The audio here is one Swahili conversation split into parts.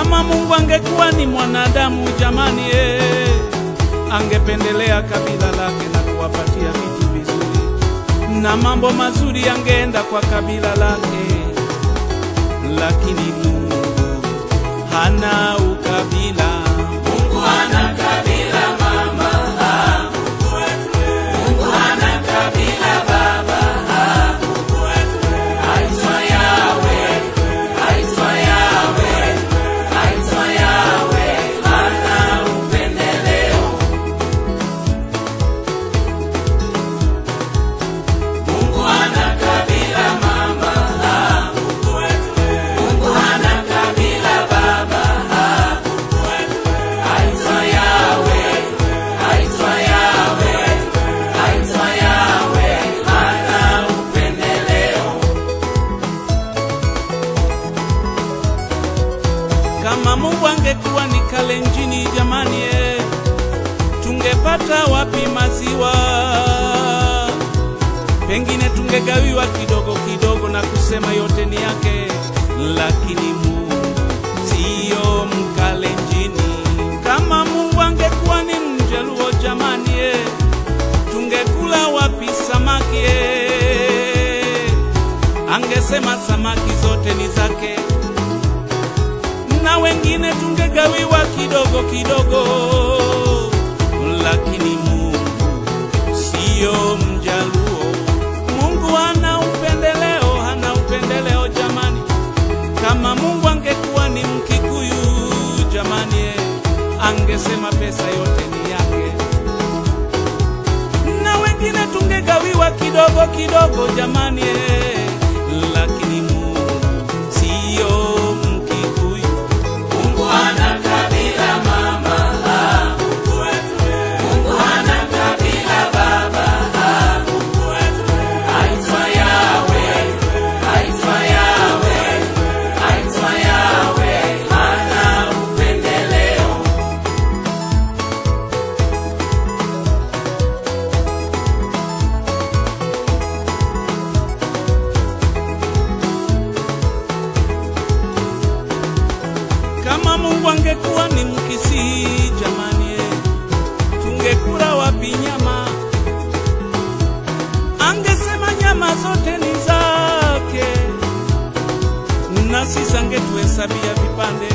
Kama Mungu angekuwa ni mwanadamu jamani, eh, angependelea kabila lake na kuwapatia vitu vizuri na mambo mazuri yangeenda kwa kabila lake, lakini Mungu hana ukabila. Mungu hana kabila mama, ah, Mungu wetu wewe. Mungu hana kabila baba, ah, Mungu wetu wewe. Aitwa Yawe, aitwa Yawe, aitwa Yawe, hana upendeleo. Mungu hana kabila mama, ah, Mungu wetu wewe. Mungu hana kabila baba, ah, Mungu wetu wewe. Aitwa Yawe, aitwa Yawe, aitwa Yawe, hana upendeleo. Kama Mungu angekuwa ni Kalenjini jamani, eh, tungepata wapi maziwa? Pengine tungegawiwa kidogo kidogo na kusema yote ni yake, lakini Mungu siyo Mkalenjini. Kama Mungu angekuwa ni Mjaluo jamani, eh, tungekula wapi samaki? eh? Angesema samaki zote ni zake na wengine tungegawiwa kidogo kidogo, lakini Mungu siyo Mjaluo. Mungu hana upendeleo, hana upendeleo jamani. Kama Mungu angekuwa ni Mkikuyu jamani, eh, angesema pesa yote ni yake, na wengine tungegawiwa kidogo kidogo jamani, eh, lakini Mungu siyo Mkikuyu. Mungu hana kabila mama, ah, Mungu wetu wewe. Mungu hana kabila baba, ah, Mungu wetu wewe. Aitwa Yawe, aitwa Yawe, aitwa Yawe, hana upendeleo. Kama Mungu angekuwa ni Mkisii jamani, eh, tungekula wapi nyama? Angesema nyama zote ni zake, na sisi angetuhesabia vipande,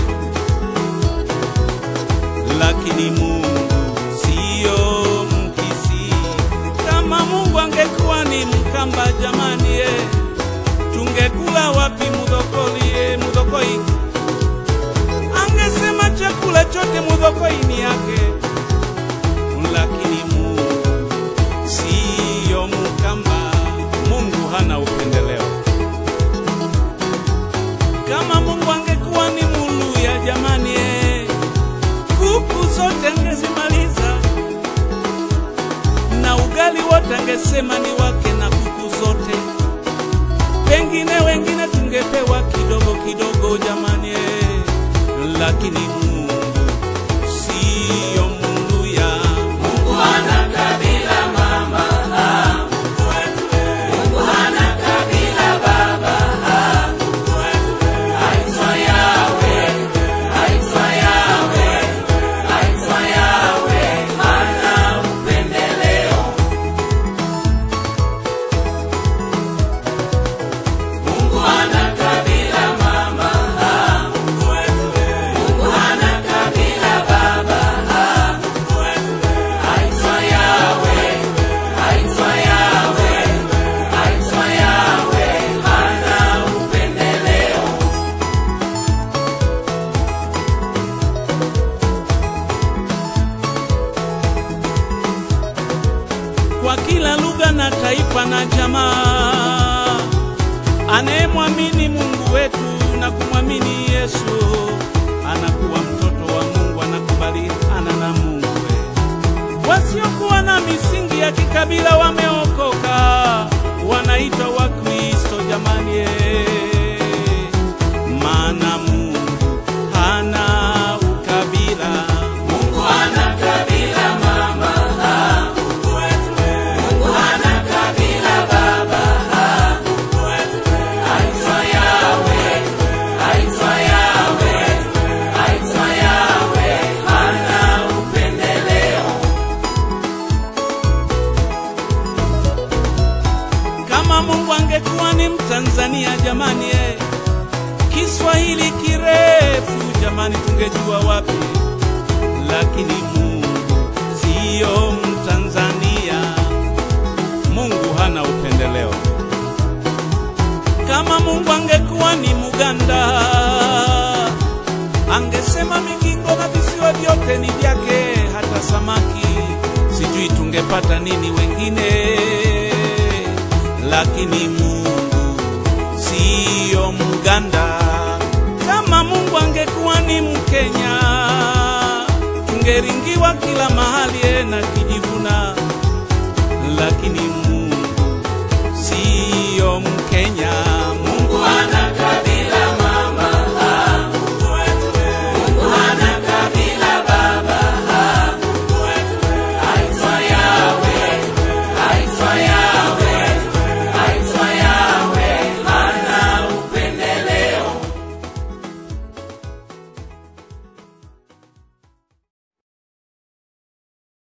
lakini Mungu siyo Mkisii. Kama Mungu angekuwa ni Mkamba jamani, eh, tungekula wapi mudhokoli, eh, mudhokoi angesema chakula chote mudhokoini yake, lakini Mungu siyo Mkamba. Mungu hana upendeleo. Kama Mungu angekuwa ni Muluya jamani, eh, kuku zote angezimaliza na ugali wote angesema ni wake na kuku zote pengine wengine tungepewa kidogo kidogo jamani, eh, lakini Mungu siyo Muluya. Mungu hana kabila mama, ah, Mungu wetu wewe. Mungu hana kabila baba, ah, Mungu wetu wewe. Aitwa Yawe, aitwa Yawe, aitwa Yawe, hana upendeleo. Mungu hana kabila mama, ah, Mungu wetu wewe. Mungu hana kabila baba, ah, Mungu wetu wewe. Aitwa Yawe, aitwa Yawe, aitwa Yawe, hana upendeleo. kwa kila lugha na taifa na jamaa. Anayemwamini Mungu wetu na kumwamini Yesu anakuwa mtoto wa Mungu, anakubaliana na Mungu. Wasiokuwa na misingi ya kikabila wameokoka, wanaitwa Wakristo jamani, eh. maana Mungu hana ukabila. Mungu hana kabila mama, ah, Mungu wetu wewe. Mungu hana kabila baba, ah, Mungu wetu wewe. Aitwa Yawe, aitwa Yawe, Kiswahili kirefu jamani, tungejua wapi, lakini Mungu siyo Mtanzania. Mungu hana upendeleo. Kama Mungu angekuwa ni Muganda, angesema migingo na visiwa vyote ni vyake, hata samaki sijui tungepata nini wengine. Lakini Mungu siyo Mganda. Kama Mungu angekuwa ni Mkenya, tungeringiwa kila mahali eh, na kijivuna. Lakini Mungu siyo Mkenya.